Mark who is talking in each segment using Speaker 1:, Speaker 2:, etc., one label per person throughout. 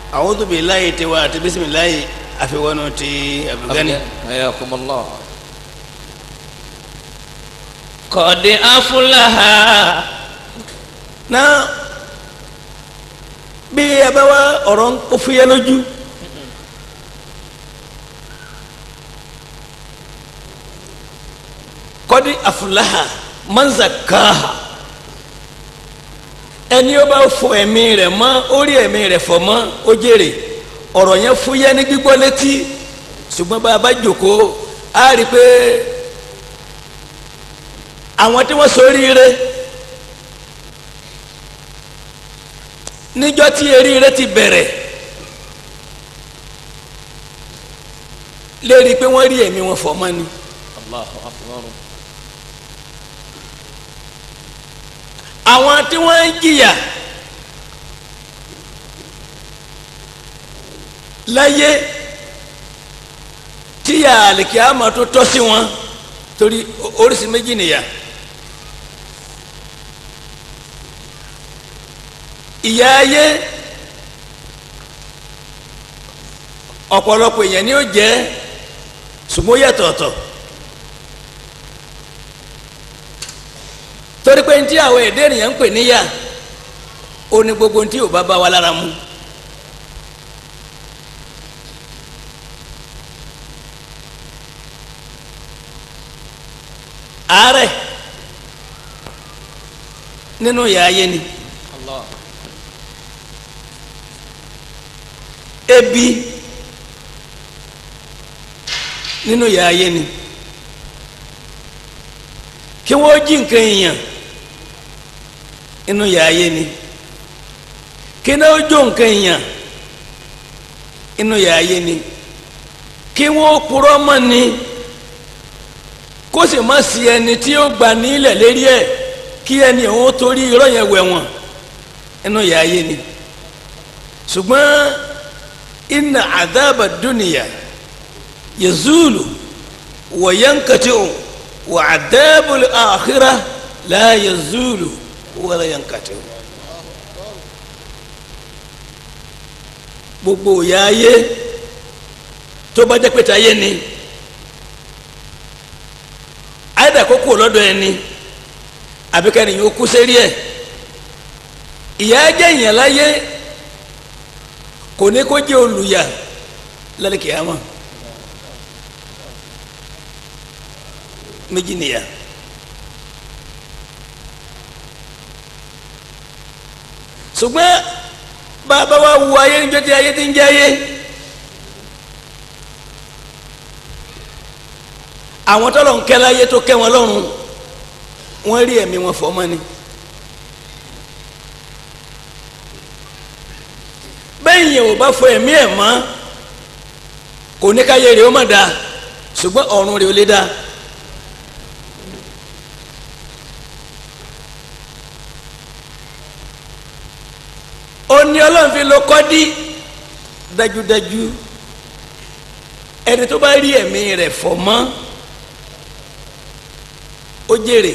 Speaker 1: a'udhu billahi tiwa àti bisimilayi àfiwọ́nù ti abdulgani.
Speaker 2: حياكم الله
Speaker 3: قد أفلح
Speaker 1: náà bí ẹ bá wá ọ̀rọ̀ ń kó fúyẹ́ lójú kọ́dí àfúláhà mọ́nzàkáhà ẹni ó bá fọ ẹ̀mí rẹ̀ mọ́ orí ẹ̀mí rẹ̀ fọ̀ mọ́ ó jèrè ọ̀rọ̀ yẹn fúyẹ́ ní gbígbọ́ létí ṣùgbọ́n bá a bá jókòó á rí i pé àwọn tí wọ́n ṣoríire. níjọ́ tí eríire ti bẹ̀rẹ̀ lérí pé wọ́n rí ẹ̀mí wọn fọ̀ mọ́ ni
Speaker 2: الله أكبر
Speaker 1: àwọn tí wọ́n ń jìyà láyé tíyà àlìkíyàmọ̀ tó tọ́ sí wọn torí o- oríṣi méjì nìyà ìyà ayé ọ̀pọ̀lọpọ̀ èèyàn ni ó jẹ́ ṣùgbọ́n ó yàtọ̀ ọ̀tọ̀ torí pé ntí àwọn èdè ènìyàn ń pè níyà ó ní gbogbo ntí ò bá bá wa lára mu àárẹ̀ nínú ìyà ayé ni
Speaker 2: الله
Speaker 1: ebi nínú ìyà ayé ni kí wọ́n jí nǹkan èèyàn nínú ìyà ayé ni kí náà jó nǹkan èèyàn nínú ìyà ayé ni kí wọ́n purọ́ mọ́ ni kó sì má sí ẹni tí ó gbà nílẹ̀ lérí ẹ̀ kí ẹni òun torí irọ́ yẹn wẹ̀ wọ̀n nínú ìyà ayé ni ṣùgbọ́n inna adaba duniya yazulu wa yankati'u wa adabu al-akhirah la yazulu wa la yankati'u. gbogbo ìyà ayé tó bá jẹ́ pé tayé ni àyẹ̀dà kókó lọ́dọ̀ ẹni àbíkẹ́ni yóò kú sérí ẹ̀ ìyà jẹ́ ìyàn láyé kò ní kó jẹ́ olùyà lálẹ́ kìámà méjì nìyà ṣùgbọ́n bàbá wa wu ayé níjọ́ tí ayé ti ń jẹ́ ayé àwọn tọ́lọ̀ ń kẹ́ láyé tó kẹ́ wọn lọ́rùn wọ́n rí ẹ̀mí wọn fọ́ mọ́ ni. bẹ́ẹ̀ yẹn ò bá fọ ẹ̀mí ẹ̀ mọ́ kò ní káyé rẹ̀ ó má da ṣùgbọ́n ọ̀run rẹ̀ ó lé da. ó ní ọlọ́run fi lo kọ́dí dájúdájú ẹni tó bá rí ẹ̀mí rẹ̀ fọ̀ mọ́ ó jèrè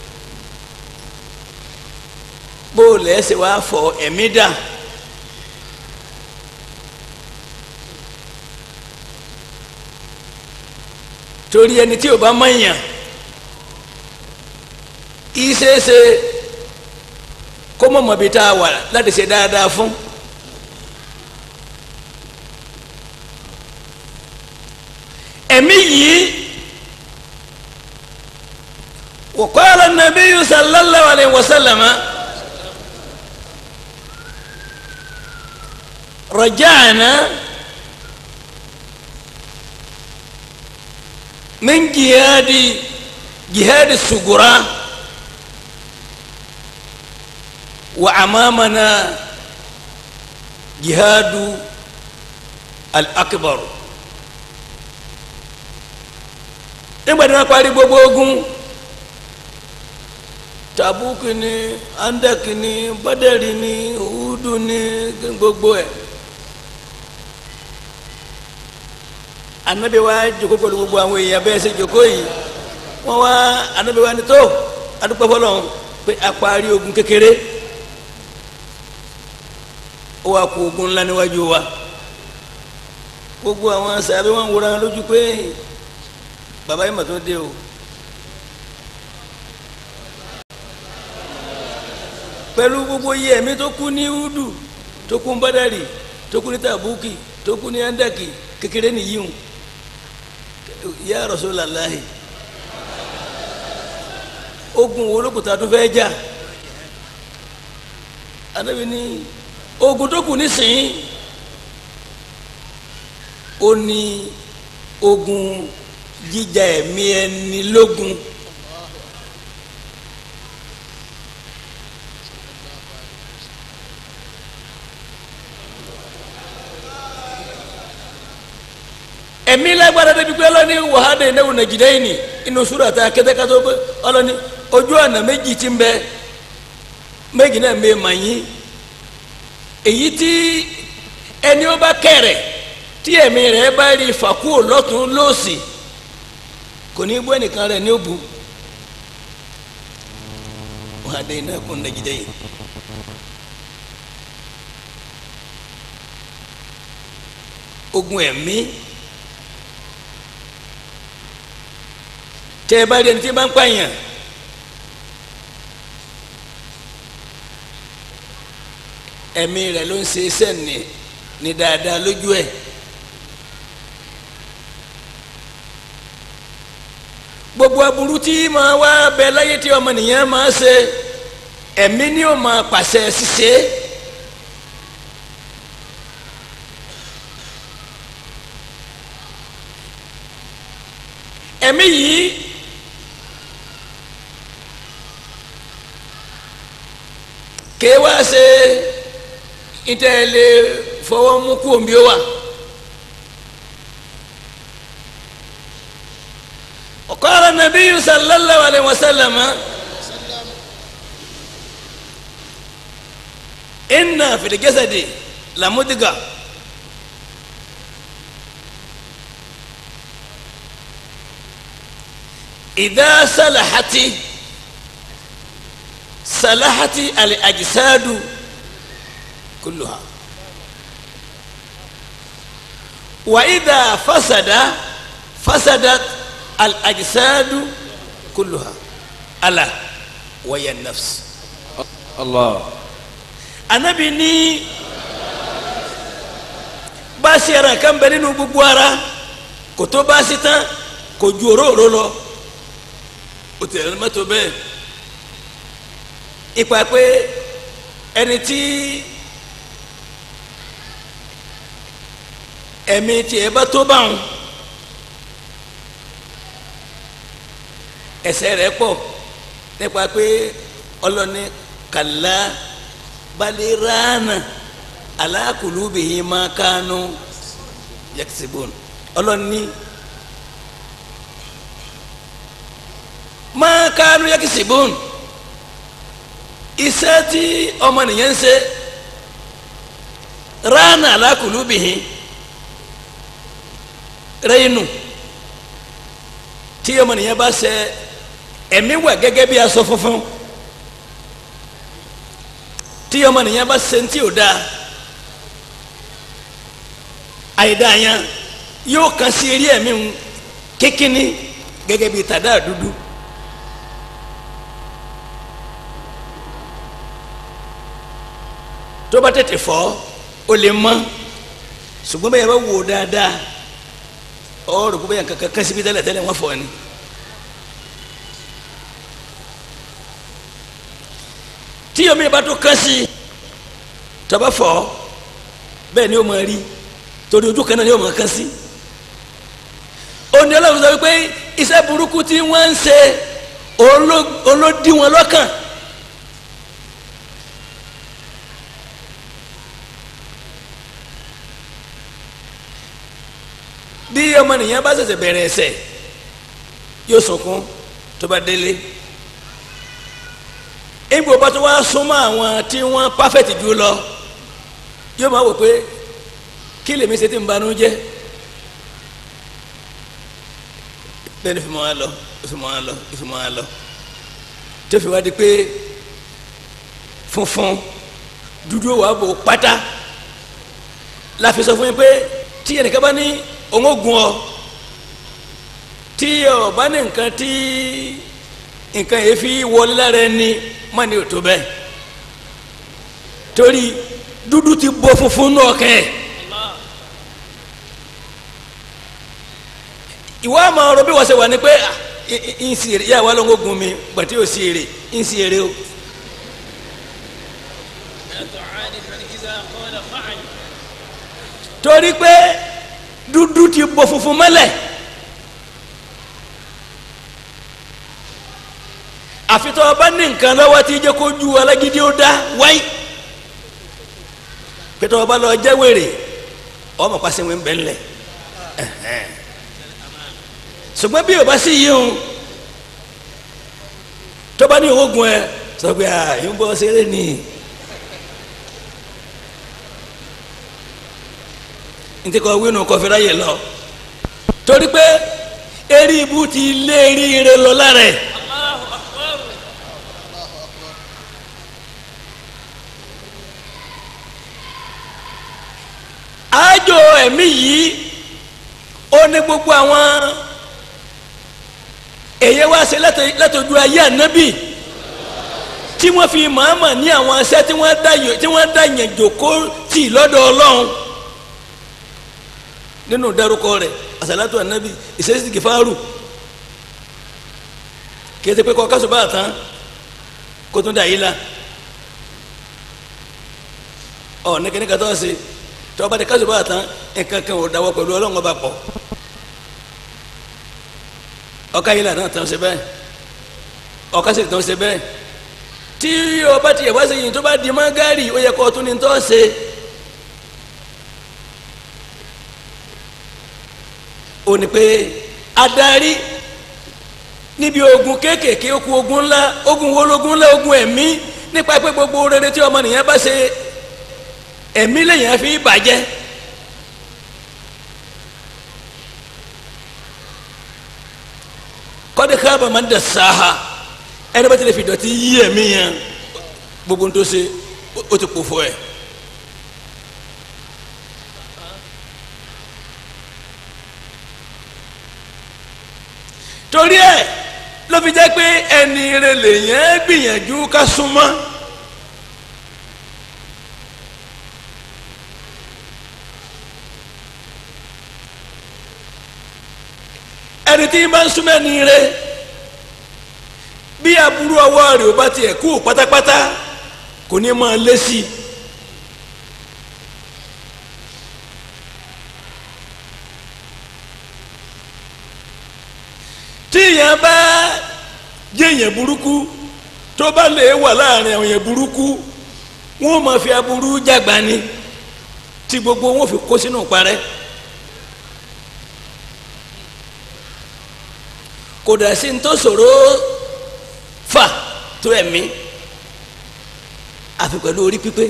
Speaker 1: bó o lẹ́sẹ̀ wá fọ ẹ̀mí dà. torí ẹni tí o bá mọ̀nyàn ìṣeéṣe kó mọ̀ mọ̀ bí tá a wà láti ṣe dáadáa fún. ẹ̀mí yìí wa qala an-nabiyyu sallallahu alayhi wa sallam raja'na. من جهاد جهاد الصغرى وأمامنا جهاد الأكبر nígbà tí wọ́n parí gbogbo ogun tabuki ni andaki ni badari ni uhudu ni gbogbo ẹ̀ anabi wa joko pẹ̀lú gbogbo àwọn èèyàn bẹ́ẹ̀ ṣe joko yìí wọ́n wá anabi wa ni tó adúpẹ́ fọlọ́n pé a parí ogun kékeré ó wá kó ogun ńlá níwájú wa gbogbo àwọn sàbẹ̀ wọn wúra wọn lójú pé bàbá yìí mà tó dé o pẹ̀lú gbogbo iye ẹ̀mí tó kú ní udu tó kú ní badari tó kú ní tabuki tó kú ní andaki kékeré nìyí o ya Rasulullahi ogun wo ló kù tá a tún fẹ́ jà anabi ní ogun tó kù nísìnyí ó ní ogun jíjà ẹ̀mí ẹni lógun ẹ̀mí lágbára débi pé ọlọ́ni wàhálà ìnáwó nàìjíríà yìí ni inú sùúrù ta kẹ́tẹ́kẹ́tẹ́ pé ọlọ́ni ojú ọ̀nà méjì ti ń bẹ méjì náà mẹ́ mà yín èyí tí ẹni ó bá kẹ̀rẹ̀ tí ẹ̀mí rẹ̀ bá rí fàkúò lọ́tún lọ́sì kò ní bọ́ ẹnìkan rẹ̀ ní òbu wàhálà ìnáwó nàìjíríà yìí. ogun ẹ̀mí tẹ ẹ bá rí ẹni tí bá ń pààyàn ẹ̀mí rẹ̀ ló ń ṣe iṣẹ́ ní ní dáadáa lójú ẹ̀ gbogbo aburú tí máa wá bẹ láyé tí ọmọnìyàn máa ṣe ẹ̀mí ni ó máa pàṣẹ ṣíṣe. ẹ̀mí yìí ké wá ṣe ìtẹ̀lé fọwọ́ mú kú omi ó wà. وقال النبي صلى الله عليه وسلم إن في الجسد لمدغة إذا صلحت صلحت الأجساد كلها وإذا فسد فسدت الأجساد كلها ألا وهي النفس
Speaker 2: الله
Speaker 1: Ànábì ní báàsì ara kan bẹ nínú gbogbo ara kò tó báàsì tán kò ju òróró lọ o tẹ̀lé mọ́tò bẹ́ẹ̀ ipa pé ẹni tí ẹ̀mí tiẹ̀ bá tó báwọn ẹ̀ṣẹ̀ rẹ̀ pọ̀ nípa pé ọlọ́ni kàlá balirana alakulubihi makanu yakisibun ọlọ́ni makanu yakisibun iṣẹ́ tí ọmọnìyàn ń ṣe rana alakulubihi rẹ́yìnù tí ọmọnìyàn bá ṣe ẹ̀mí wà gẹ́gẹ́ bí aṣọ funfun tí ọmọnìyàn bá ṣe tí ò dáa àìdáa yẹn yóò kàn sí eré ẹ̀mí ń kékinní gẹ́gẹ́ bí tàdá dúdú. tó bá tètè fọ́ ó lè mọ́ ṣùgbọ́n bẹ́ẹ̀ bá wò ó dáadáa ọ̀rọ̀ kó bẹ́ẹ̀ kankan kan síbi tẹ́lẹ̀ tẹ́lẹ̀ wọ́n fọ́ ni. tí omi bá tó kán sí tọba fọ bẹ́ẹ̀ ni ó máa rí torí ojú kan náà ni ó máa kán sí òní ọlọ́run sọ wípé iṣẹ́ burúkú tí wọ́n ń ṣe olódì wọn lọ́kàn bí ọmọnìyàn bá ṣẹ̀ṣẹ̀ bẹ̀rẹ̀ ẹ̀ṣẹ̀ yóò sunkún tó bá délé ìgbò bá tó wá súnmọ́ àwọn tí wọ́n pàfẹ́tì jù lọ yóò máa wò pé kí lèmi ṣe ti ń banú jẹ́ bẹ́ẹ̀ ni fi mọ́ wa lọ fi mọ́ wa lọ fi mọ́ wa lọ tó fi wá di pé funfun dúdú wà bò pátá la fi sọ fún yín pé tí ẹnìkan bá ní òun ó gun ọ tí ọ bá ní nǹkan tí nǹkan yìí fi wọlé lára ẹni má ní òtó bẹ́ẹ̀ torí dúdú ti bọ funfun náà kẹ́ ẹ̀. ìwọ àmọ́ ọ̀rọ̀ bí wọ́n ṣe wà ní pé ah, i- i- ń sì èrè yà wà lóun ó gun mi gbàtí ò sí èrè ń sì èrè o. torí pé dúdú ti bọ funfun mọ́lẹ̀ àfitọ́ ọba ní nǹkan lọ́wọ́ tí jẹ́ kó ju alágídí ó dá wáyé pété ọba lọ jẹ́ wèrè ọmọ pàṣẹ wọn bẹ́ẹ̀ lẹ̀ ṣùgbọ́n bí o bá sí yìí o tó bá ní oògùn ẹ sọ pé à yín bọ́ ṣeré ni n ti kọ wínú kọfí ráyè lọ torí pé eré ibú ti lé eré ire lọ lára ẹ. àjò ẹ̀mí yìí ó ní gbogbo àwọn èyí wá ṣe látọjú ayé ànábì tí wọ́n fi màmá ní àwọn aṣẹ́ tí wọ́n dá yàn tí wọ́n dá yàn jòkó tì lọ́dọ̀ ọlọ́run nínú dárúkọ rẹ̀ àṣàlátù ànábì ìṣẹ́sì kìfáàrù kì í ṣe pé kọ́ kásùbà tán kó tún dà yìí la ọ̀ ní kíní kàtọ́ ṣe tọ́ba de kásùbà tán nǹkan kan ò dáwọ́ pẹ̀lú ọlọ́run ọba pọ̀ ọkà yìí lànà tán ṣe bẹ́ẹ̀ ọkà sì tán ṣe bẹ́ẹ̀ tí ọba tiẹ̀ wá sí yìí tó bá di mọ́gárì ó yẹ kó tún ní tọ́ ṣe ó ní pé adarí níbi ogun kéékèèké okun ogun ńlá ogun wọlógun ńlá ogun ẹ̀mí nípa pé gbogbo rere tí ọmọnìyàn bá ṣe ẹ̀mí lèyìn fi bàjẹ́ kọ́dé káàbà máa ń dẹ̀ sáà ẹni bá tilẹ̀ fi dọ̀tí yí ẹ̀mí yẹn gbogbo ń tó ṣe ó ti pò fún ẹ̀. torí ẹ̀ ló fi jẹ́ pé ẹni rẹ̀ lèyìn gbìyànjú ká súnmọ́. ẹni tí bá ń súnmọ́ ẹni rẹ̀ bí aburú ọwọ́ rẹ̀ ò bá tiẹ̀ kú pátápátá kò ní máa lé sí i. tí èèyàn bá jẹ́ èèyàn burúkú tó bá lè wà láàrin àwọn èèyàn burúkú wọ́n máa fi aburú jàgbá ni tí gbogbo wọn fi kó sínú parẹ́. kò dà sí ní tó ṣòro fà tó ẹ̀mí àfi pẹ̀lú orí pípé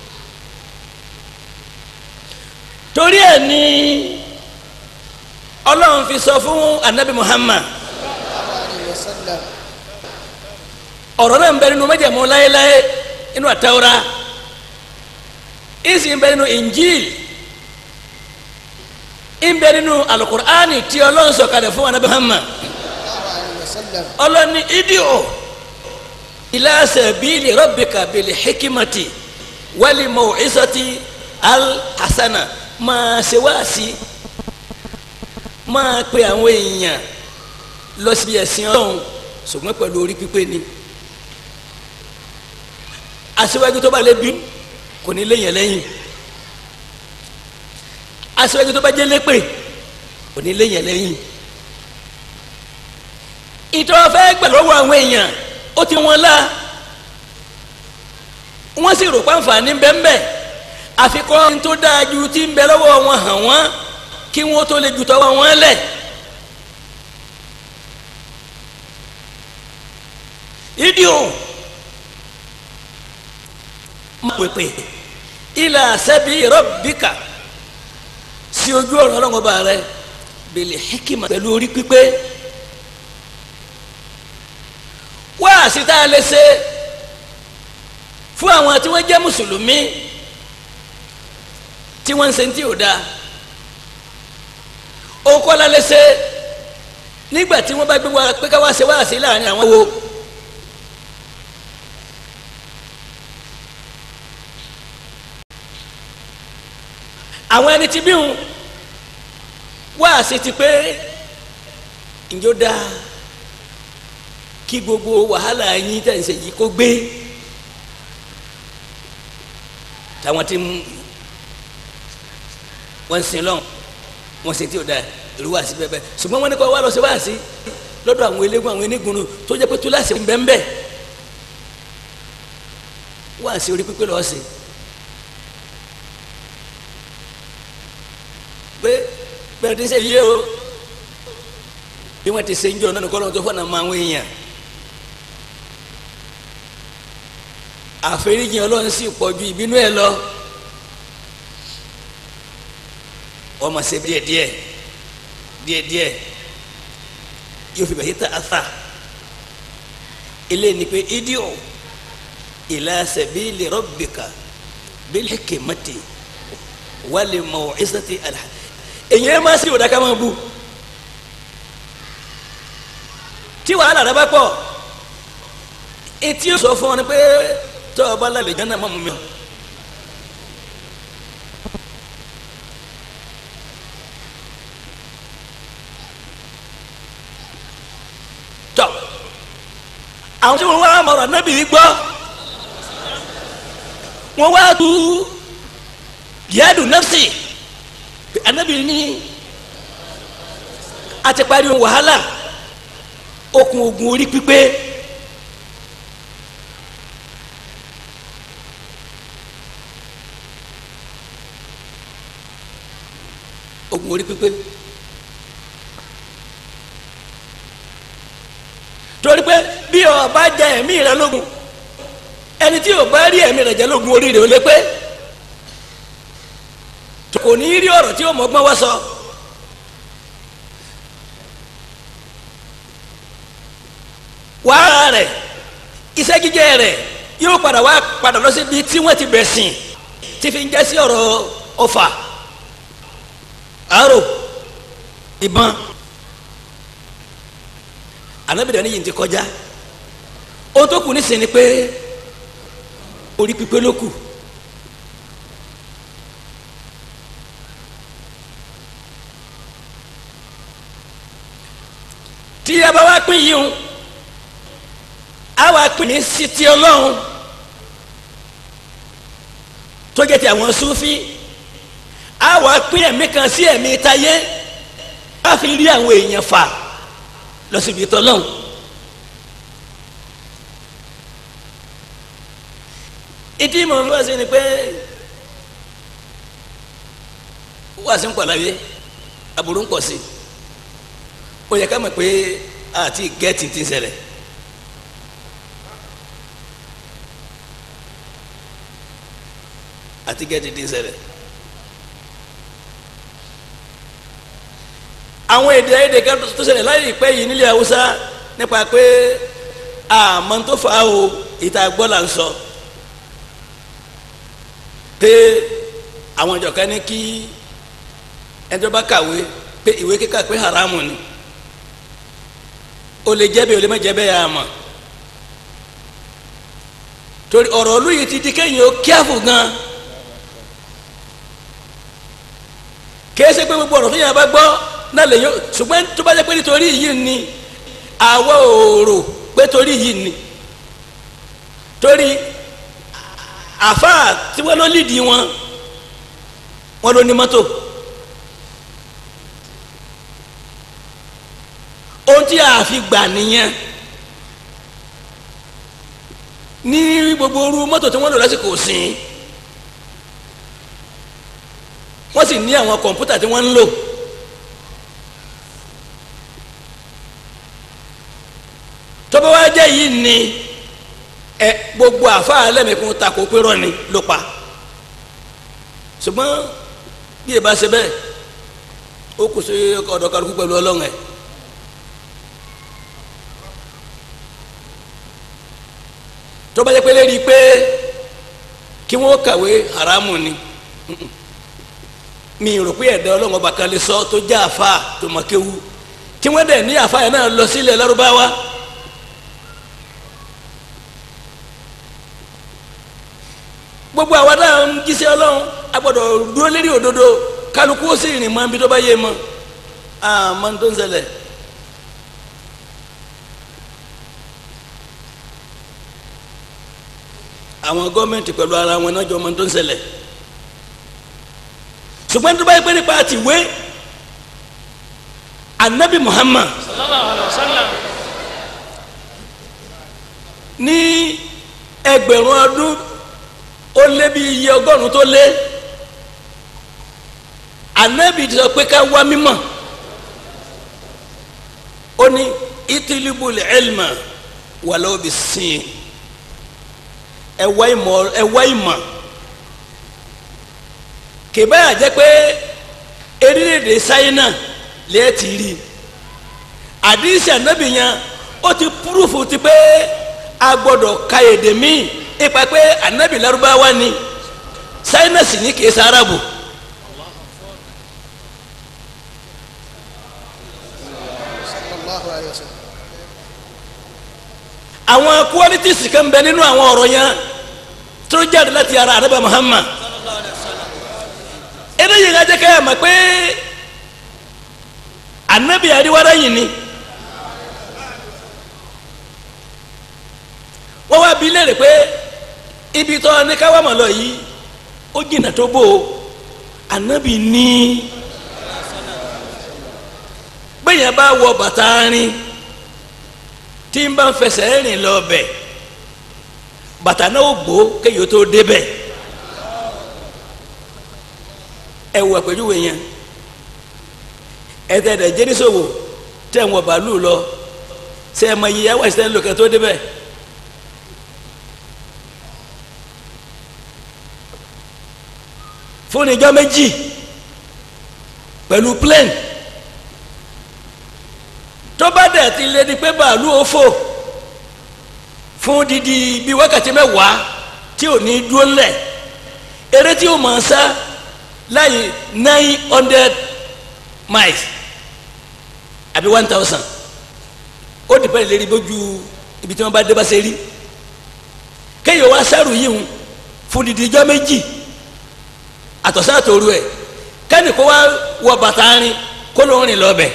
Speaker 1: torí ẹ̀ ní ọlọ́run fi sọ fún anabi muhammad ọ̀rọ̀ náà ń bẹ nínú májẹ̀mú láéláé inú àtàwọ́rá ìsì ń bẹ nínú injil ń bẹ nínú alukur'ani tí ọlọ́run sọ̀kalẹ̀ fún anabi muhammad ọlọ́ni idio ila sabili rabbika bil hikimati wali maw'izati al hasana máa ṣe wáàsí máa pe àwọn èèyàn lọ síbi ẹ̀sìn ọlọ́run ṣùgbọ́n pẹ̀lú orí pípé ni aṣíwájú tó bá lé bí kò ní léyìn lẹ́yìn aṣíwájú tó bá jẹ́ lépè kò ní léyìn lẹ́yìn ìtọ́ fẹ́ gbà lọ́wọ́ àwọn èèyàn ó ti wọn la wọ́n sì rò pàǹfààní bẹ́ẹ̀nbẹ́ẹ̀ àfikọ́ tó dáa ju ti ń bẹ lọ́wọ́ wọn hàn wọ́n kí wọ́n tó lè ju tọwọ́ wọn lẹ̀. idio máa pèpè ilà sẹ́bi rọ́bìkà sí ojú ọ̀rọ̀ ọlọ́mọba rẹ bèlè hikima pẹ̀lú orí pípé wáàsí tá a lè ṣe fún àwọn tí wọ́n jẹ́ mùsùlùmí tí wọ́n ń ṣe tí ò dáa òun kọ́ la lè ṣe nígbà tí wọ́n bá gbé wa pé ká wá ṣe wá sí láàrin àwọn wo. àwọn ẹni tí bíhun wá sí ti pé ǹjọ́ dáa kí gbogbo wàhálà yín tẹ̀ ń ṣe yìí kó gbé táwọn tí wọ́n ń sin lọ́n wọ́n sin tí ò da ìlú wá sí bẹ́ẹ̀ ṣùgbọ́n wọ́n ní kó wá lọ sí wá sí lọ́dọ̀ àwọn eléégún àwọn enígunnu tó jẹ́ pé tó láṣẹ bẹ́ẹ̀ wá sí orí pípé lọ́ọ́ sí pé bẹ́ẹ̀ ti ṣe yé o bí wọ́n ti ṣe ń jọ náà kọ́ lọ́wọ́ tó fọ́nà máa ń wéyàn. àforíjì ọlọ́run sì pọ̀ ju ìbínú ẹ lọ wọ́n máa ṣe díẹ̀ díẹ̀ díẹ̀ díẹ̀ yóò fi bẹ̀yìí ta asa ilé ni pé idiọ ila sabili rabbika bil hikmati wal maw'izati al èyí ẹ máa ṣe òdà ká máa bu tí wàhálà rẹ bá pọ̀ etí ó sọ fún ọ ni pé tọ́ ọ bá lálẹ́ jẹ́ náà mọ́ mu mi. tọ́ àwọn tí wọ́n wá mọ̀rọ̀ nábì yìí gbọ́ wọ́n wá tu yadu nafsi anabi ní a ti parí wàhálà okùn ogun orí pípé. ogun orí pípé torí pé bí o bá jẹ ẹ̀mí rẹ lógun ẹni tí o bá rí ẹ̀mí rẹ jẹ lógun orí rẹ ò lè pé kò ní rí ọ̀rọ̀ tí o mọ̀gbọ́n wá sọ wàhálà rẹ iṣẹ́ jíjẹ rẹ yóò padà wá padà lọ síbi tí wọ́n ti bẹ̀ sìn tí fi ń jẹ́ sí ọ̀rọ̀ ọfà aro ìbọn anabidà ni yìí ti kọjá ohun tó kù nísìnyí ni pé orí pípé ló kù tí a bá wá pín yìí o a wá pín ní sítí ọlọ́run tó jẹ́ ti àwọn Sufi a wà pín ẹ̀mí kan sí ẹ̀mí táyé a fi rí àwọn èèyàn fà lọ síbi tọ́lọ́hún. ìdí mọ̀ ń lọ́sí ni pé wà sí ń pọ̀ láyé aburú ń pọ̀ sí ó yẹ ká mọ̀ pé àti gẹ́ẹ̀tì ti ń ṣẹlẹ̀. àti gẹ́ẹ̀tì ti ń ṣẹlẹ̀. àwọn èdè èdè kan tó ṣẹlẹ̀ láyé ìpẹ́ yìí nílẹ̀ haúsá nípa pé àmọ́ tó fà á o ìta gbọ́ là ń sọ pé àwọn ìjọ kan ní kí ẹni tó bá kàwé pé ìwé kíkà pé haramu ni o lè jẹ́ bẹ́ẹ̀ o lè má jẹ́ bẹ́ẹ̀ yà mọ̀ torí ọ̀rọ̀ olú yìí ti di kéyìn o kíáfù gan kéésì pé gbogbo ọ̀rọ̀ tó yàrá bá gbọ́ náà lè yọ ṣùgbọ́n tó bá jẹ́ pé nítorí yìí ni àwọ̀ òòrò pé torí yìí ni torí àfa tí wọ́n lọ lídìí wọn wọ́n ló ní mọ́tò ohun tí a fi gbà nìyẹn ní gbogbo orú mọ́tò tí wọ́n lò lásìkò sìn wọ́n sì ní àwọn kọ̀ǹpútà tí wọ́n ń lò. tọ́ba wa jẹ́ yìí ni ẹ gbogbo àfa alẹ́mìkún ta kó pérò ni ló pa ṣùgbọ́n bí ẹ bá ṣe bẹ́ẹ̀ ó kù sí ọ̀dọ̀ kálukú pẹ̀lú ọlọ́run ẹ̀ tọ́ba jẹ́ pé lérí pé kí wọ́n kàwé haramu ni mi rò pé ẹ̀dá ọlọ́run ọba kan lè sọ tó já àfa tó mọ kéwu tí wọ́n dẹ̀ ní àfa yẹn náà lọ sílẹ̀ lárúbáwá gbogbo àwa náà ń jíṣẹ́ ọlọ́run a gbọ́dọ̀ dúró lérí òdodo kálukú ó sì rìn mọ́ ibi tó bá yé mọ́ àmọ́ tó ń ṣẹlẹ̀. àwọn gọ́ọ̀mẹ̀ntì pẹ̀lú ara wọn náà jọ ọmọ tó ń ṣẹlẹ̀ ṣùgbọ́n tó bá yẹ pé nípa àtiwé anabi muhammad
Speaker 3: sallallahu alaihi wasallam
Speaker 1: ní ẹgbẹ̀rún ọdún ó lé bí iye ọgọ́rùn tó lé anabi ti sọ pé ká wá mímọ̀ ó ní itilibul ilma walau bisin ẹ wá ìmọ̀ ẹ wá ìmọ̀ kìbáyà jẹ́ pé erédè sáyẹ́nà lẹ́ẹ̀ ti rí àdìsí ànábì yẹn ó ti púrúfù ti pé a gbọ́dọ̀ ka èdè míì ipa pé ànábì lárúbáwá ni sáyẹ́nà sì ní kìí sárábù.
Speaker 4: sallallahu alayhi wa sallam.
Speaker 1: àwọn qualities kan bẹ nínú àwọn ọ̀rọ̀ yẹn tó jáde láti ara ànábì Muhammad eléyìí ká jẹ́ ká yà mọ̀ pé ànábì àríwára yìí ni wọ́n wá bi léèrè pé ibi tó ní ká wà mọ̀ lọ yìí ó jìnnà tó bò ó ànábì ní gbẹ̀yìn bá wọ bàtà rin tí n bá ń fẹsẹ̀ rìn lọ bẹ̀ bàtà náà ó gbó kéèyàn tó débẹ̀ ẹ wọ àpèjúwe yẹn ẹtẹ̀dẹ̀ jẹ́nísòwò tẹ̀ ń wọ bàálù lọ ṣe ẹ mọ iye àwọn ìṣẹ̀lẹ̀ lòkè tó débẹ̀ fún ìjọ méjì pẹ̀lú plane tó bá dẹ̀ ti lé ní pé bàálù ó fò fún didi bíi wákàtí mẹ́wàá tí ò ní dúró ńlẹ̀ eré tí ó máa sá láyé nine hundred miles àbí one thousand ó dìpẹ́ lérí bójú ibi tí wọ́n bá dé bá ṣe rí kéèyàn wá sáré yìí ń fún didi ijọ́ méjì àtọ̀sán àtòru ẹ̀ kẹ́ni kó wá wọ bàtà rin kó ló ń rìn lọ́bẹ̀.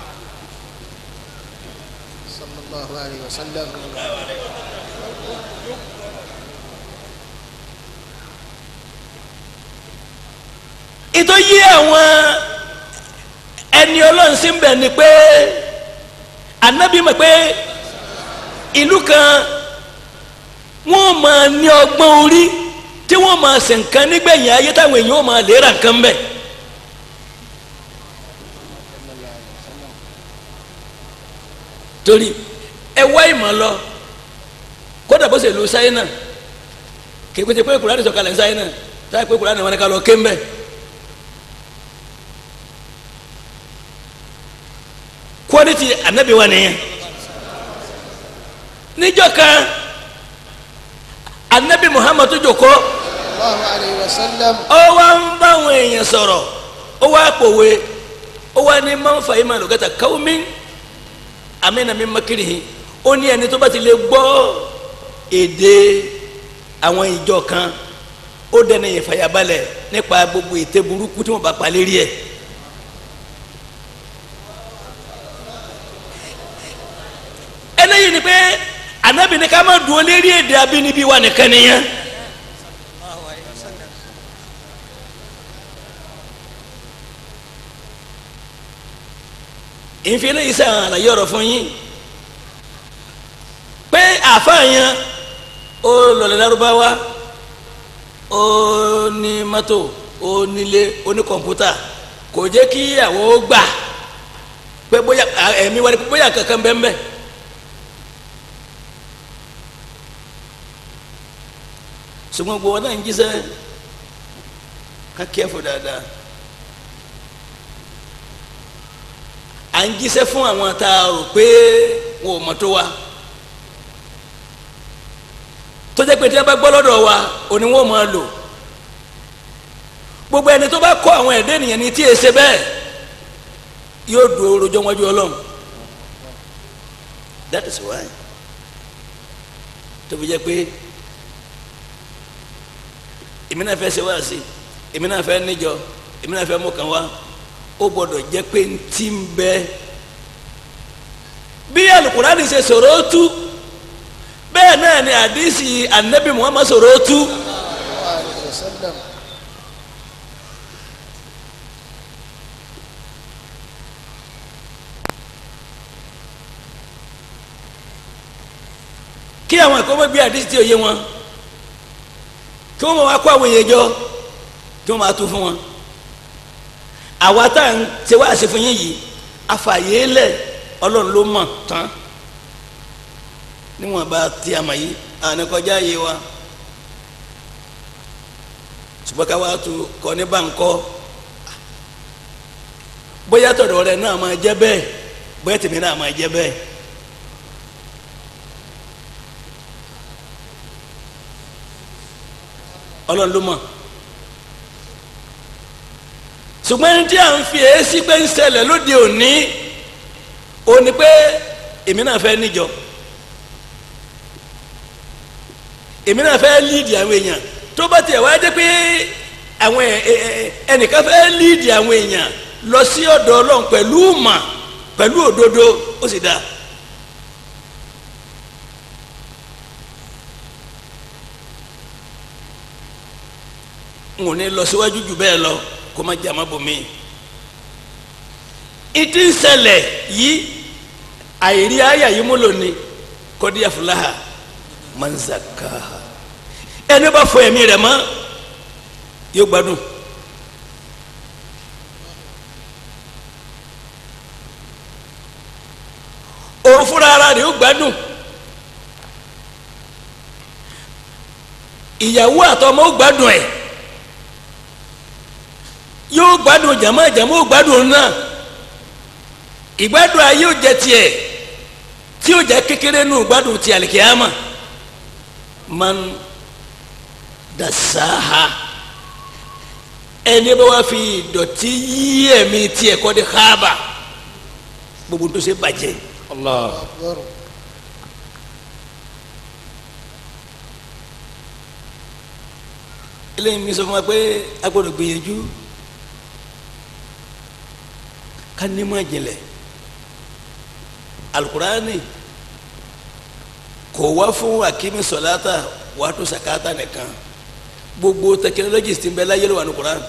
Speaker 4: sallallahu alayhi wa sallam.
Speaker 1: ìtọ́ yí àwọn ẹni ọlọ́run sí ń bẹ̀ ni pé anabi mọ̀ pé ìlú kan wọ́n máa ní ọgbọ́n orí tí wọ́n máa ṣe nǹkan nígbẹ̀yìn ayé táwọn èèyàn ó máa lè ra nǹkan bẹ̀. torí ẹ wá ìmọ̀ lọ kódà bó ṣe lu sáyẹ́nà kì í pété pé kùránì sọ̀kalẹ̀ sáyẹ́nà táyà pé kùránì wọn ni ká lọ ké ń bẹ̀. quality anabi wa nìyẹn níjọ́ kan anabi muhammadu joko
Speaker 4: sallallahu alayhi wa sallam.
Speaker 1: ó wá ń báwọn èèyàn sọ̀rọ̀ ó wá pòwe ó wá ní máa ń fa ìmọ̀ àlùkàtà káwọ́mí amínà mi makirihi ó ní ẹni tó bá ti lè gbọ́ èdè àwọn ìjọ kan ó dẹni ìfàyàbalẹ̀ nípa gbogbo ète burúkú tí wọ́n bá pa lérí ẹ̀. eléyìí ni pé anabi ní ká má dúró lérí èdè abínibí wa nìkan nìyẹn. ìfìlẹ̀ yìí sàn àlàyé ọ̀rọ̀ fún yín pé àáfàá yẹn ó lọlẹ̀ lárúbáwá ó ní mọ́tò ó nílé ó ní kọ̀ǹpútà kò jẹ́ kí àwọn ó gbà pé bóyá ẹ̀mí wa ni bóyá kankan bẹ́ẹ̀ bẹ́ẹ̀. ṣùgbọ́n gbogbo wọn náà ń jíṣẹ́ ká kẹ́fù dáadáa à ń jíṣẹ́ fún àwọn tá a rò pé wọn ò mọ̀ tó wa tó jẹ́ pé tí wọ́n bá gbọ́ lọ́dọ̀ wa òní wọ́n máa lò gbogbo ẹni tó bá kọ́ àwọn ẹ̀dẹ́ ènìyàn ní tí e ṣe bẹ́ẹ̀ yóò dúró rojọ́ wájú ọlọ́run that is why tó fi jẹ́ pé èmi náà fẹ́ ṣe wá sí èmi náà fẹ́ níjọ èmi náà fẹ́ mú kan wá ó gbọ́dọ̀ jẹ́ pé ń tí ń bẹ bí alukurani ṣe sọ̀rọ̀ ó tú bẹ́ẹ̀ náà ni àdìsí anabi muhammad sọ̀rọ̀ ó tú.
Speaker 4: عليه وسلم
Speaker 1: kí àwọn ẹ̀kọ́ mọ́ gbé àdìsí tí ò yé wọn kí wọ́n máa kó àwọn èèyàn jọ kí wọ́n máa tú fún wọn. àwa tá à ń ṣe wá ṣe fún yín yìí afàyè lẹ̀ ọlọ́run ló mọ̀ tán níwọ̀n bá tí a mọ̀ yìí àwọn kọjá yé wa ṣùgbọ́n ká wá tu kọ́ ní báńkọ́ bóyá tọ̀dọ̀ rẹ̀ náà máa jẹ́ bẹ́ẹ̀ bóyá tèmi náà máa jẹ́ bẹ́ẹ̀. ọlọ́run ló mọ̀ ṣùgbọ́n ẹni tí à ń fi èésì pé ń ṣẹlẹ̀ lóde òní ó ní pé èmi náà fẹ́ níjọ èmi náà fẹ́ líìdì àwọn èèyàn tó bá tiẹ̀ wá jẹ́ pé àwọn ẹ̀- ẹ̀- ẹ̀- ẹnìkan fẹ́ líìdì àwọn èèyàn lọ sí ọ̀dọ̀ ọlọ́run pẹ̀lú mà pẹ̀lú òdodo ó sì dáa. n ò ní lọ síwájú jù bẹ́ẹ̀ lọ kó má jà má bò mí. ìdí ń ṣẹlẹ̀ yìí àìrí àyà yìí mú lónìí kọ́dí àfúláhà máa ń zàkà ẹni bá fọ ẹ̀mí rẹ̀ mọ́ yóò gbádùn. òun fúnra ara rẹ̀ yóò gbádùn. ìyàwó àtọmọ ó gbádùn ẹ̀ yóò gbádùn jàmọ́ jàmọ́ ó gbádùn náà ìgbádùn ayé ò jẹ tiẹ̀ tí ó jẹ kékeré nù gbádùn ti àlìkíyàmà man dasaha ẹni bá wá fi ìdọ̀tí yí ẹ̀mí tiẹ̀ kọ́ di haaba gbogbo tó ṣe bàjẹ́
Speaker 2: Allah.
Speaker 4: أكبر
Speaker 1: eléyìí mi sọ fún wa pé a gbọ́dọ̀ gbìyànjú ká ní mọ̀ jìnlẹ̀ alukurani kò wá fún akimi sọláta wàtò sakata nìkan gbogbo tẹkinọlọgì tí ń bẹ láyé ló wà ní kuran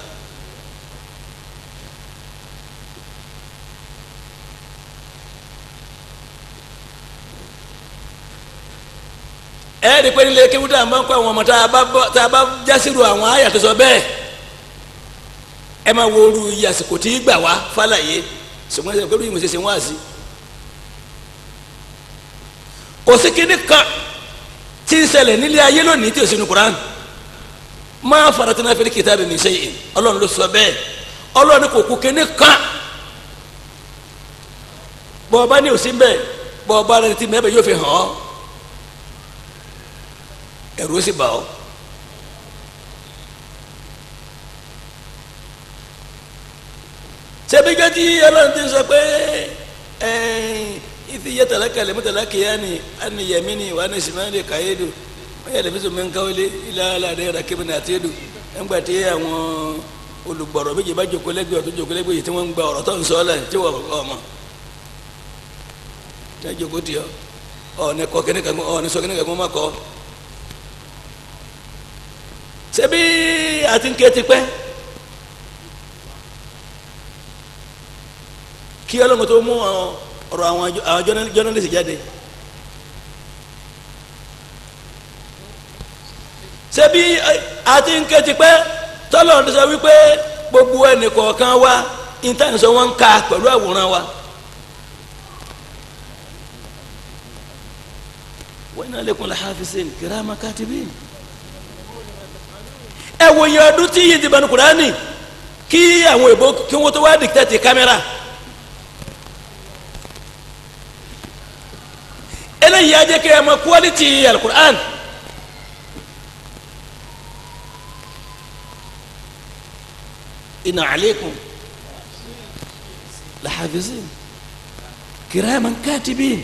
Speaker 1: ẹ ẹ́ di pé nílé kéwú tá a máa ń kó àwọn ọmọ tá a bá bọ́ tá a bá jásírò àwọn àyà tó sọ bẹ́ẹ̀ ẹ máa wo oru iye àsìkò tí gbà wá fàlàyé ṣùgbọ́n ẹsẹ̀ pẹ̀lú ìmọ̀ ṣẹṣẹ wá sí. kò sí kíní kan tí ń ṣẹlẹ̀ nílé ayé lónìí tí ò sínú Quran máa faratina fil kitabi min shay'in ọlọ́run ló sọ bẹ́ẹ̀ ọlọ́run kò kú kíní kan bọ́ọ̀ bá ní òsín bẹ́ẹ̀ bọ́ọ̀ bá rẹ̀ ti mẹ́bẹ̀ yóò fi hàn ọ́ ẹ̀rù ó sì bà ọ́. ṣebí gẹ́tí ọlọ́run ti sọ pé ìfi yẹ tẹ̀lé kalẹ̀ mú tẹ̀lé kìíyá ni àni yẹmí ni wà ní simani kàyédu wọ́n yẹ lẹ́fíṣọ́ mi ń káwélé ilá aládé yàrá kébì ní àtẹ́dù ẹ̀ngbà tí àwọn olùgbọ̀rọ̀ méjì bá jókòó lẹ́gbẹ̀ẹ́ ọ̀tún jókòó lẹ́gbẹ̀ẹ́ yìí tí wọ́n ń gba ọ̀rọ̀ tó ń sọ ọ́ lẹ̀ tí wọ́n ọmọ tí wọ́n jókòó tì ọ́ ọ̀ọ́ni kọ́ kíní kan ọ̀ọ́ni sọ kíní kan má kọ́ ṣebí àti ń ké tipẹ́ kí ọlọ́run tó mú ọ̀rọ̀ àwọn àwọn jọ́nálìsì jáde ṣebí àti ń ké tipẹ́ tọ́lọ́run ti sọ wípé gbogbo ẹnì kọ̀ọ̀kan wa intanet sọ wọ́n ń ka pẹ̀lú àwòrán wa. wa inna lakum lahafizin kirama katibin ẹ wo iye ọdún tí yìí ti bẹnu kurani kí àwọn èbó kí wọn tó wá dìkítẹ́tì kámẹ́rà eléyìí á jẹ́ kí ẹ mọ kwaliti alukur'an inna alaykum lahafizin kiraman katibin.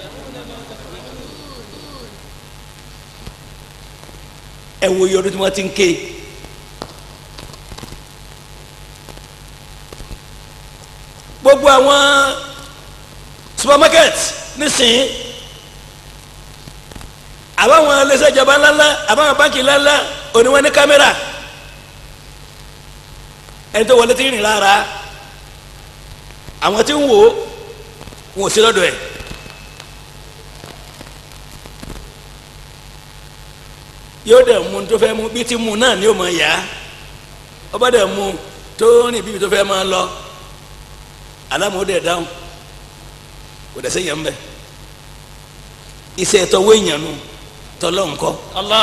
Speaker 1: ẹ wo iye ọdún tí wọ́n ti ń ké gbogbo àwọn supermarket nísìnyí àbáwọn iléeṣẹ́ ìjọba ńláńlá àbáwọn báńkì ńláńlá òní wọn ní kámẹ́rà ẹni tó wọlé tí ń rìn lára àwọn tí ń wò ó wọn ò sí lọ́dọ̀ ẹ̀. yóò dẹ̀ mú tó fẹ́ mú bí ti mú náà ni yóò máa yá ọba dẹ̀ mú tó rìn bíbi tó fẹ́ máa lọ alámọ̀ dẹ̀ dáhùn kò dẹ̀ sẹ́yìn ń bẹ̀ iṣẹ́ tọwọ́ èèyàn nu tọ́lọ́ nǹkọ́.
Speaker 3: Allah.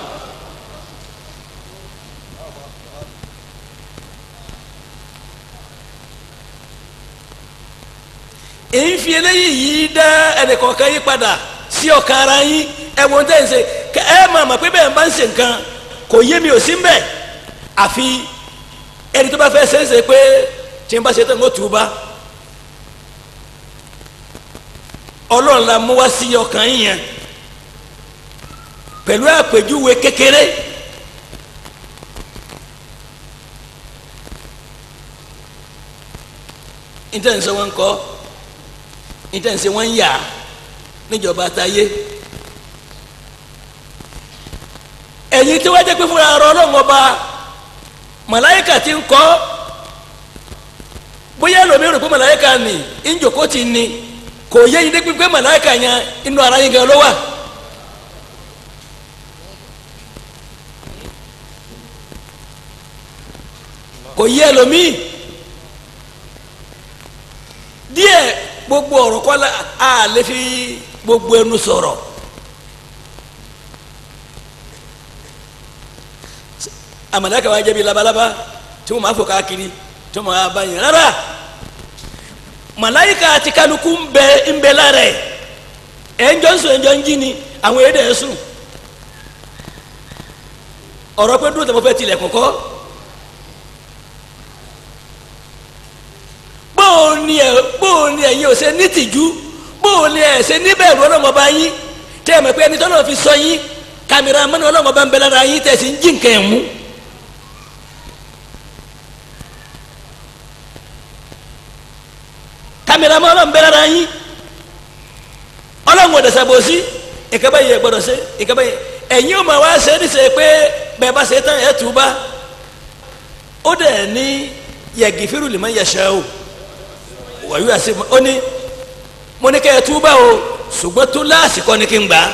Speaker 1: èyí fi eléyìí yìí dá ẹnìkọ̀ọ̀kan yí padà sí ọ̀kan ara yín ẹ̀wọ̀n tẹ̀ ń ṣe kẹ ẹ máa mọ̀ pé bẹ́ẹ̀ bá ń ṣe nǹkan kò yé mi ò sí ń bẹ̀ àfi ẹni tó bá fẹ́ ṣe é ṣe pé tí n bá ṣe tán kó tù ú bá ọlọ́run la mú wá sí ọkàn yín yẹn pẹ̀lú àpèjúwe kékeré níta ń sọ wọn kọ́ níta ń sọ wọn yà níjọba táyé ẹ̀yin tí wọ́n jẹ́ pé fúnra ọ̀rọ̀ ọlọ́run ọba màláyíkà ti ń kọ́ bóyá lómi rò pé màláyíkà ni ìjòkó ti ni kò yé yín dé pé màláyíkà yẹn inú ara yín gan ló wà. kò yé ẹlòmíì díẹ̀ gbogbo ọ̀rọ̀ kọ́ la a lè fi gbogbo ẹnu sọ̀rọ̀. amalaka wa jẹbi labalaba tí wọn máa fò káàkiri tí wọn máa bá yẹn rárá malayika àti kálukú ń bẹ ń bẹ lára ẹ ẹnjọ ń sùn ẹnjọ ń jí ni àwọn èdè ẹ sùn ọ̀rọ̀ pé dúró tẹmọ fẹ́ tilẹ̀ kọ́kọ́ bóò ni ẹ bóò ni ẹ̀yin ò ṣe ní tìjú bóò ni ẹ ṣe níbẹ̀rù ọlọ́mọba yín tẹ́ ẹ mọ̀ pé ẹni tọ́lọ́ fi sọ yín kàmìrà mọ́ni ọlọ́mọba ń bẹ lára yín tẹ̀sí ń jí nǹkan ẹ̀ mú. kamera mọ Ọlọ́run bẹ lára yín Ọlọ́run ò dẹsẹ bò sí ìkẹbẹ yìí gbọ́dọ̀ ṣe ìkẹbẹ yìí ẹ̀yin ò máa wá ṣe é níṣẹ pé bẹ́ẹ̀ bá ṣe tán ẹ tù bá ó dẹ ní yẹgìfìrù lè má yẹsẹ o wàyí wá sí ó ní mo ní kẹ́ ẹ tù bá o ṣùgbọ́n tó láàsìkò ní kí n gbà á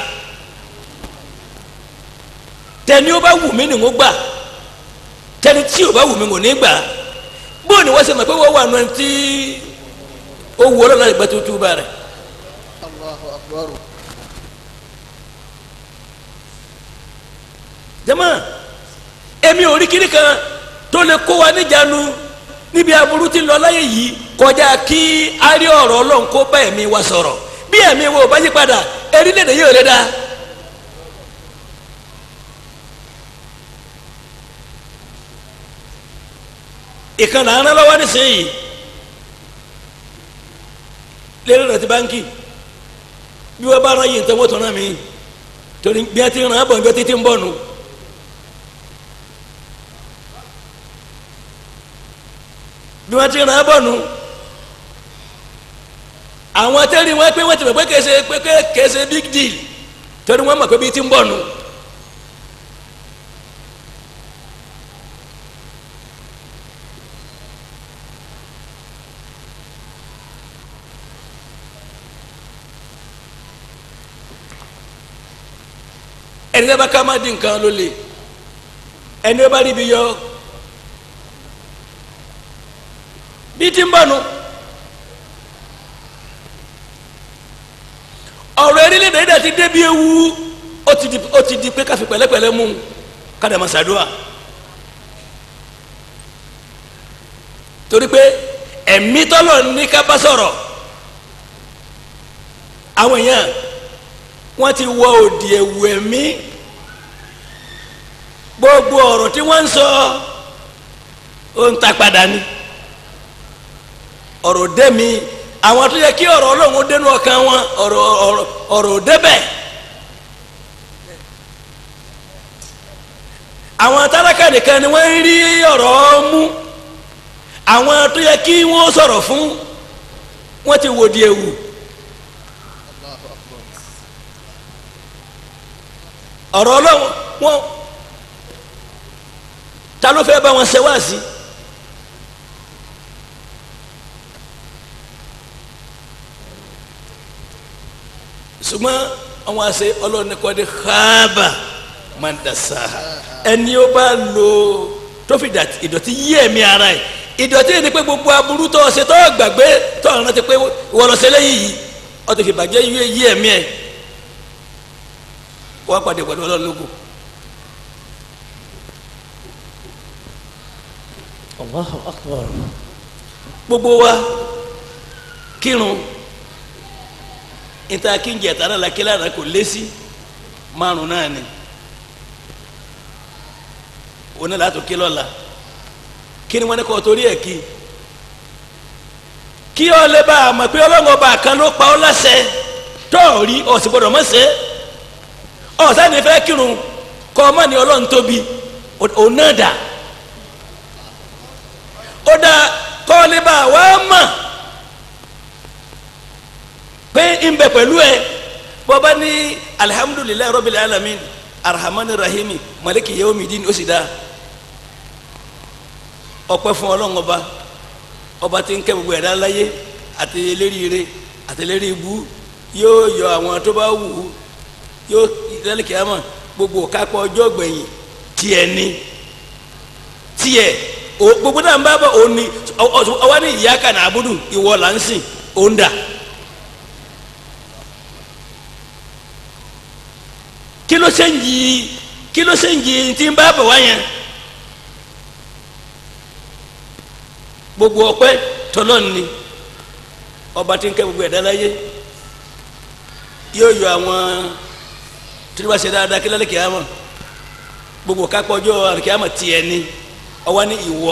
Speaker 1: tẹni ó bá wù mí ni mo gbà tẹni tí ò bá wù mí kò ní gbà bóun ni wọ́n ṣe mọ̀ pé wọ́n wà nù ẹni tí ó wù ọlọ́run láti gbà tó túbà rẹ̀
Speaker 4: Allahu akbar.
Speaker 1: jama èmi ò rí kiri kan tó lè kó wa níjànú níbi aburú tí ń lọ láyé yìí kọjá kí a rí ọ̀rọ̀ ọlọ́run kó bá ẹ̀mí wa sọ̀rọ̀ bí ẹ̀mí wa ò bá yí padà erílẹ̀-èdè yìí ò lè dá. ìkànnì àná lọ́wọ́ nísìnyí lérò rẹ̀ ti báńkì bí wọ́n bá rán yìí nǹkan wọ́n tún rán mi torí bí wọ́n ti rán abọ̀ njọ́ títí ń bọ̀ nù. bí wọ́n ti rán abọ̀ nù àwọn tẹ́lẹ̀ wọ́n pé wọ́n ti mọ̀ pé kèsè pé kèsè big deal torí wọ́n mọ̀ pé bí ti ń bọ̀ nù. ẹni bá ká má di nǹkan ló le ẹni bá rí ibi yọ bí ti ń bọ̀ nu ọ̀rọ̀ erílẹ̀-èdè yìí dàtí débi ewu ó ti di ó ti di pé káfí pẹ̀lẹ́pẹ̀lẹ́ mú kádà máa ṣàdúrà torí pé ẹ̀mí tọ́lọ̀ ní ká bá sọ̀rọ̀ àwọn èèyàn wọ́n ti wọ òdì ẹ̀wù ẹ̀mí gbogbo ọ̀rọ̀ tí wọ́n ń sọ ó ń ta padà ni ọ̀rọ̀ dẹ́mi àwọn tó yẹ kí ọ̀rọ̀ ọlọ́run ó dénú ọkàn wọn ọ̀rọ̀ ọ̀rọ̀ ọ̀rọ̀ ò débẹ̀ àwọn tálákà nìkan ni wọ́n ń rí ọ̀rọ̀ mú àwọn tó yẹ kí wọ́n sọ̀rọ̀ fún wọ́n ti wò di ewu ọ̀rọ̀ ọlọ́run wọn ta ló fẹ́ bá wọn ṣe wá sí. ṣùgbọ́n àwọn àṣẹ ọlọ́run ní kọ́ de xaaba máa ń dasa ẹni ó bá lo tó fi dàtí ìdọ̀tí yí ẹ̀mí ara ẹ̀ ìdọ̀tí yìí ni pé gbogbo aburú tó ṣe tó gbàgbé tó ọ̀run ti pé wọlọ́sẹ̀ lẹ́yìn yìí ó ti fi bàjẹ́ yí yí ẹ̀mí ẹ̀ wọ́n pàdé pẹ̀lú ọlọ́run lógo.
Speaker 3: Allahu akbar.
Speaker 1: gbogbo wa kírun níta kí n jẹ tara la kílá rẹ kò lé sí márùn náà ni òun náà látò kí lọ́la kí ni wọ́n ní kọ́ torí ẹ̀ kí kí ọ lè bá a mọ̀ pé ọlọ́run ọba kan ló pa ọ́ láṣẹ tọ́ọ̀rí ọ̀sìn gbọ́dọ̀ mọ̀ ṣe ọ̀sán ní fẹ́ kírun kọ́ ọ mọ̀ ní ọlọ́run tóbi òun náà dà ó dá kọ́ ọ lè bá a wá mọ̀ pé ń bẹ pẹ̀lú ẹ bọ́ba ní alihamudulilayi rọ́bìlì alamin arahamani rahimi maliki yawmidin ó sì dá ọpẹ́ fún ọlọ́run ọba ọba tí ń kẹ́ gbogbo ẹ̀dá láyé àti eléríire àti eléri ibú yóò yọ àwọn tó bá wù ú yóò lẹ́lẹ́kì àmọ́ gbogbo kápọ̀ ọjọ́ gbẹ̀yìn tiẹ̀ ni tiẹ̀ o gbogbo náà ń bá bọ̀ òun ni ọwọ́ ní ìyá kan àbúdù ìwọ là ń sìn òun dà. kí ló ṣe ń yí kí ló ṣe ń yí tí ń bá bọ̀ wá yẹn gbogbo ọpẹ́ tọlọ́n ni ọba tí ń kẹ́ gbogbo ẹ̀dá láyé yóò yọ àwọn tí wọ́n bá ṣe dáadáa kí lálẹ́ kìámọ̀ gbogbo kápọ́jọ́ àkìámọ̀ tiẹ̀ ni ọwọ́ ní ìwọ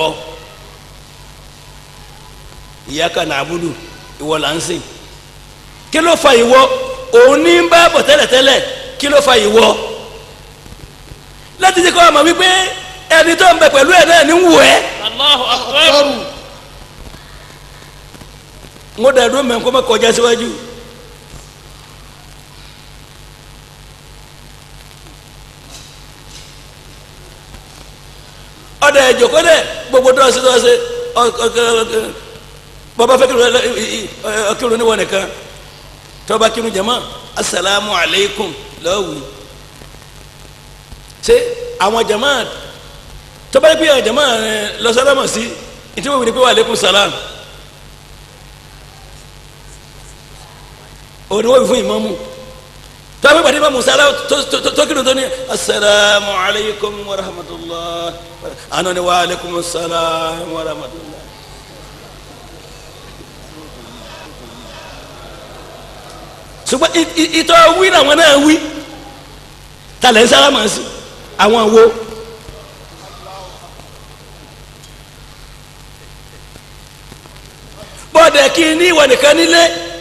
Speaker 1: iyyaka na'budu ìwọ là ń sìn kí ló fa ìwọ òun ní ń bá bọ̀ tẹ́lẹ̀tẹ́lẹ̀ kí ló fa ìwọ láti jẹ́ kó o mọ̀ wípé ẹni tó ń bẹ pẹ̀lú ẹ̀ náà ní ń wù ẹ́
Speaker 3: Allahu akbar.
Speaker 4: Akbaru.
Speaker 1: ń dà dúró mẹ́ kó má kọjá síwájú. ọ̀dà ẹ̀jọ̀kọ́ dẹ̀ gbogbo dọ́ọ̀sì dọ́ọ̀sì bàbá fẹ́ kírun níwọ̀n nìkan tọ́ba kírun jama asalaamu aleykum lọ́wọ́ ṣe àwọn jama tọ́ba yẹ pé àwọn jama lọ́sàlámà sí ìtí wọ́n wí ni pé wà aleykum salaam òní wọ́n wí fún ìmáàmù tọ́ba ìpàdé bá musala tó kírun tó ní asalaamu aleykum wa rahmatulah àná ni wa aleykum salaam wa rahmatulah. ṣùgbọ́n ìtọ́ wí làwọn náà wí talẹ̀ ń sálámà sí àwọn wo. bọ́ọ̀dẹ̀ kí ní ìwà nìkan nílé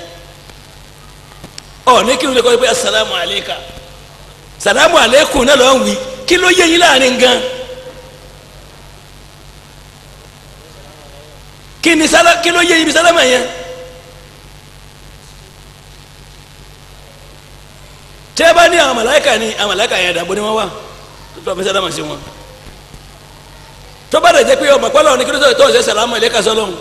Speaker 1: ọ̀ ní kí n lè kọ́ pé asalaamu aleyka salaamu aleykum náà lọ́n wí kí ló yé yín láàrin gan. kí ni sálá kí ló yé yín bí sálámà yẹn. tẹ́ bá ní àwọn màláíkà ni àwọn màláíkà yẹn dàbọ̀ ni wọ́n wà tó tó fẹ́ sálámà sí wọn tó bá dẹ̀ jẹ́ pé ọmọ pálọ̀ ní kí ló sọ tó ṣe sàlámù ilé kasọ́ lọ́hùn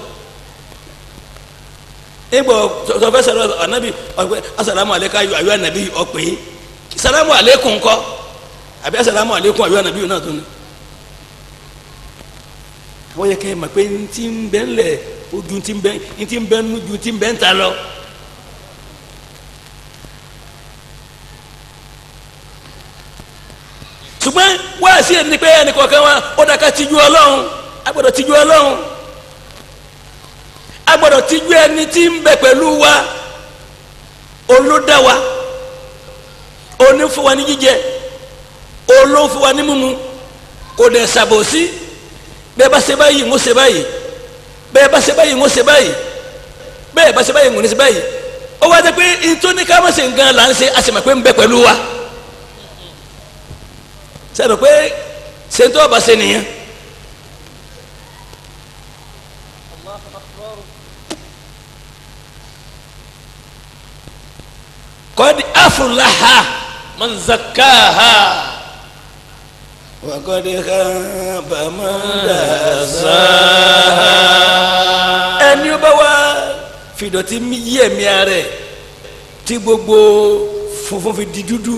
Speaker 1: ìgbọ̀ tó fẹ́ sàlámù ànábì ọ̀pẹ asàlámù alẹ́ ká ayọ̀ ànábì ọ̀pẹ́ sàlámù alẹ́kùn kọ́ àbí asàlámù alẹ́kùn ayọ̀ ànábì náà tó ní. àwọn yẹ kẹ́ ẹ mọ̀ pé ntí ń bẹ́ ńlẹ̀ ojú ntí ń bẹ́ ntí ń bẹ́ nú ju ntí ń bẹ́ ń ta lọ. ṣùgbọ́n wá sí ẹni pé ẹnì kọ̀ọ̀kan wa ó dàka tijú ọlọ́run agbọ́dọ̀ tijú ọlọ́run agbọ́dọ̀ tijú ẹni tí ń bẹ pẹ̀lú wa olódà wa onífún wa ní jíjẹ olófún wa ní mímu kò dẹ̀ ṣàbòsí bẹ́ẹ̀ bá ṣe báyìí ń ṣe báyìí bẹ́ẹ̀ bá ṣe báyìí ń ṣe báyìí bẹ́ẹ̀ bá ṣe báyìí ń ṣe báyìí ó wá jẹ́ pé ntoni ká má ṣe nǹkan là ń ṣe a sì mọ̀ pé ń bẹ pẹ̀lú wa sẹ́nu pé ṣèǹtọ́ ọba ṣe nìyẹn. kọ́ni afúláha
Speaker 3: من زكاها
Speaker 1: wàkọ́ni kábà máa dà ẹni ó bá wá fìdọ̀tí yí ẹ̀mí ara ẹ̀ tí gbogbo funfun fi di dúdú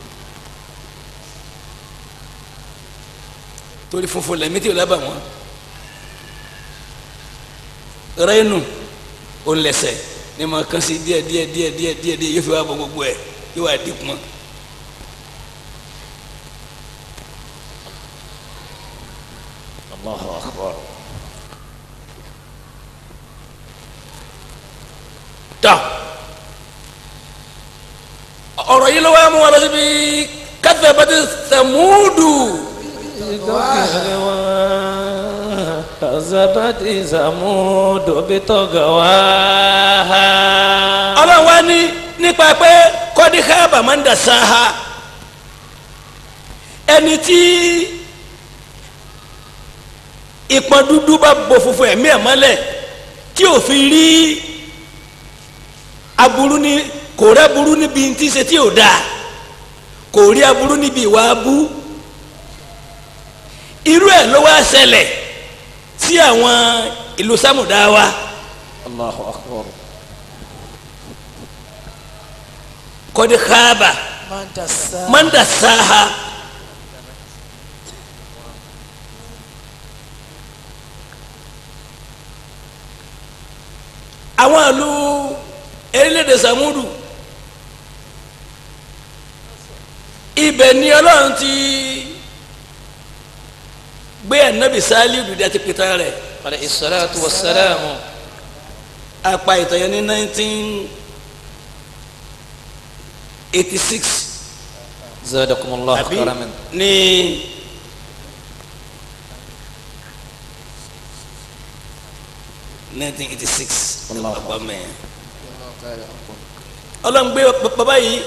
Speaker 1: torí funfun lẹ́mí tí o lábà wọ́n rẹ́nu òun lẹ́sẹ̀ ní ma kàn sí díẹ̀ díẹ̀ díẹ̀ díẹ̀ díẹ̀ díẹ̀ yóò fi wá bọ gbogbo ẹ̀ yóò wá dínkù mọ́.
Speaker 3: الله أكبر
Speaker 1: tọ́ ọ̀rọ̀ yìí ló wá mú wa lọ síbi kadhabati Samudu
Speaker 3: كذبت ثمود بطغواها
Speaker 1: ọlọ́run wá ní nípa pé kọ́dí káàbà máa ń dà sáà ẹni tí ìpọ́n dúdú bá bo funfun ẹ̀mí ẹ̀ mọ́lẹ̀ tí ò fi rí aburú ní kò rí aburú níbi tí ń ṣe tí ò dáa kò rí aburú níbi ìwà abú irú ẹ̀ ló wá ṣẹlẹ̀ sí àwọn ìlú sámùdáwá
Speaker 3: الله أكبر
Speaker 1: kọ́dí káàbà máa ń dà sáà. àwọn ìlú erélédè Sàmúdù ibẹ̀ ni Ọlọ́run ti gbé ànábì Sálíù dùdú àti pìtàn rẹ̀
Speaker 3: عليه الصلاة والسلام
Speaker 1: apá ìtàn yẹn ní nineteen eighty six
Speaker 3: زادكم الله
Speaker 1: àbí
Speaker 3: كرما
Speaker 1: ní nineteen eighty six
Speaker 3: Allahu
Speaker 1: ọgbà mẹ́rin.
Speaker 4: الله تعالى أكبر
Speaker 1: ọlọ́run gbé bàbá yìí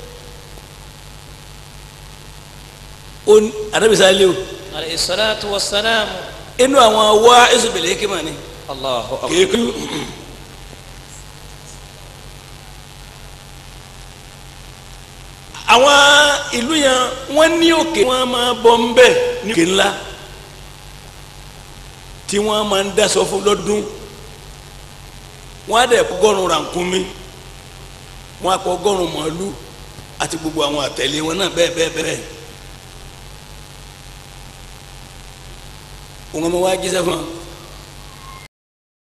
Speaker 1: on àdàbísà lé o
Speaker 3: عليه الصلاة والسلام
Speaker 1: inú àwọn wá ẹsùbẹ̀lẹ̀ hikima ni
Speaker 3: الله أكبر
Speaker 1: kéèkú àwọn ìlú yẹn wọ́n ní òkè wọ́n máa bọ́ ń bẹ̀ ní òkè ńlá tí wọ́n máa ń dasọ fún lọ́dún wọ́n á dẹ̀ kọ́gọ́rùn rànkúnmí wọ́n á kọ́gọ́rùn màálù àti gbogbo àwọn àtẹ̀lé wọn náà bẹ́ẹ̀ bẹ́ẹ̀ bẹ́ẹ̀ òun ọmọ wa jíṣẹ́ fún wa